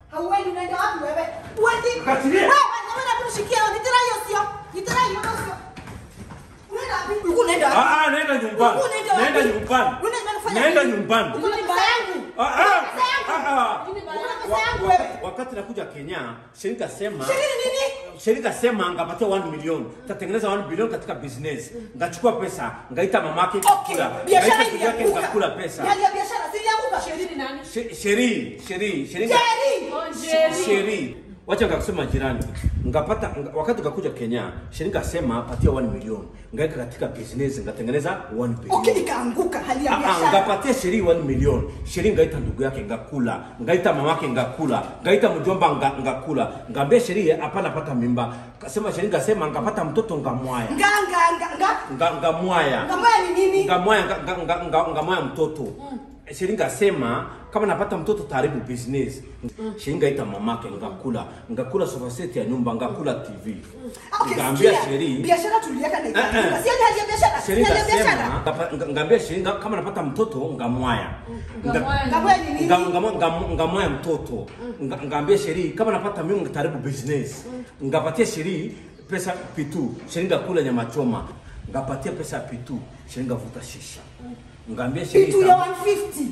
Hauendi unaenda wapi wewe? Uendi. Katilia. Wewe wewe na kunishikia nitira hiyo sio. Nitira hiyo sio. Unaenda wapi? Uko unaenda wapi? Ah, ah, naenda nyumbani. Uko unaenda wapi? Naenda nyumbani. Unaenda kufanya Naenda nini? nyumbani. Uko na pesa yangu. Ah, ah, ah, ah. Uko na pesa Wa- yangu wa- wewe. Wakati nakuja Kenya, shirika sema Shirini nini? shirika sema ngapatia 1 milioni tatengeneza 1 bilioni katika business ngachukua pesa ngaita mamake Okay. ngakula Biashara ngaita ndugu yake ilianguka. ngakula pesa Hali ya biashara si ilianguka. Sherini nani? She- sheri sheri sheri Jerry. Oh, Jerry. sheri wacha ngakusema jirani ngapata nga, wakati ngakuja Kenya sheri ngasema patia 1 milioni ngaika katika business ngatengeneza 1 bilioni Okay, ikaanguka hali ya Ah, ah, biashara. ngapatia sheri 1 milioni sheri ngaita ndugu yake ngakula ngaita mamake ngakula ngaita mjomba nga, ngakula ngambia sheri hapana pata mimba kasema sheri ngasema ngapata mtoto ngamwaya Nga nga nga nga. nga, ngamwaya Ngamaya ni nini? ngamwaya nga, nga, nga, nga, ngamwaya mtoto sheri ngasema kama napata mtoto taribu business sheri ngaita mamake ngakula ngakula sofa set ya nyumba ngakula tv Okay, ngambia sikia. sheri Biashara tuliweka na Eh, eh. ikaanguka. Si hali ya biashara. Si Sheri hali ya biashara. ngasema ngapa- nga- ngambia sheri nga- kama napata mtoto ngamwaya Nga- Ngamwaya ni Ngamaya ni nini? Nga- ngamo- ngamo- ngamwaya mtoto Nga- ngambia sheri kama napata mimi ngitaribu business ngapatia sheri pesa pitu sheri ngakula nyama choma ngapatia pesa pitu sheri ngavuta shisha ngambia sheri Kitu ya 150.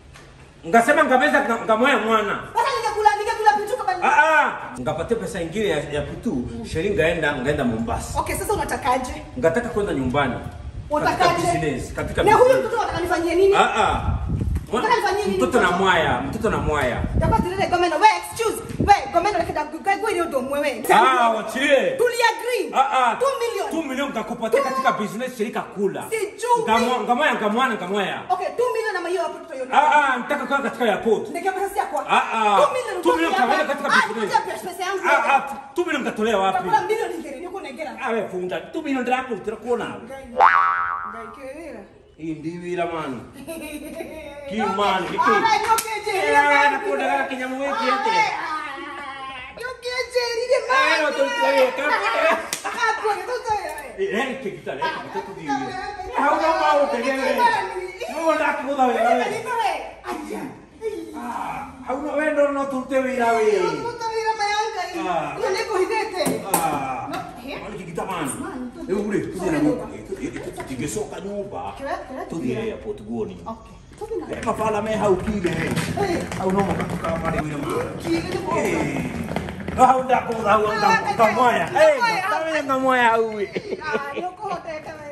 ngasema ngameza nga- ngamwaya mwana Sasa ningekula ningekula pitu kama ni- ah ah ngapatia pesa ingine ya, ya pitu sheri ngaenda ngaenda Mombasa Okay, sasa unatakaje? ngataka kwenda nyumbani katika Unatakaje? business katika Na huyu business. mtoto unataka nifanyie nini? Ah, ah. Mwa- Unataka nifanyie nini mtoto na mtoto? mwaya mtoto na mwaya Dapat tirele gomeno. We excuse. We gomeno lekeda kwa hiyo ndo mwewe. ah wachilie Tuli agree. Ah, ah. 2 million. 2 million ngakupatia katika business shirika kula Sijui. Ngamwa- ngamwaya ngamwana ngamwaya Okay, 2 million na hiyo hapo tutayo. ah ah nitaka kwa katika airport Ndege pesa si yako. ah ah 2 million. 2 million kaweka katika Ah, business tupatie pesa yangu. ah ah 2 million katolea wapi Utakula milioni ngiri niko negera. ah wewe funda 2 million ndako tutakuona Ngaikera. hii ndiwira man Kimani, hiki. Ara nyokeje. Eh, nakuona kama kinyamu wiki yote. Nyokeje ile mama. Eh, watu wewe, kama- Hapo ni toto ya. eh eh kikita eh kikita ndiwira hauna mau tegele no ndakutha wewe ah hauna wewe ndo no turute wira wewe Ah. Ah, mani kikita man eh ule tuje na nyumba tigesoka nyumba tuje airport guoni eh mafala me haukile au no makatoka pale wira eh hau ndakutha hau ndakuta moya eh ngamaya ngamaya hau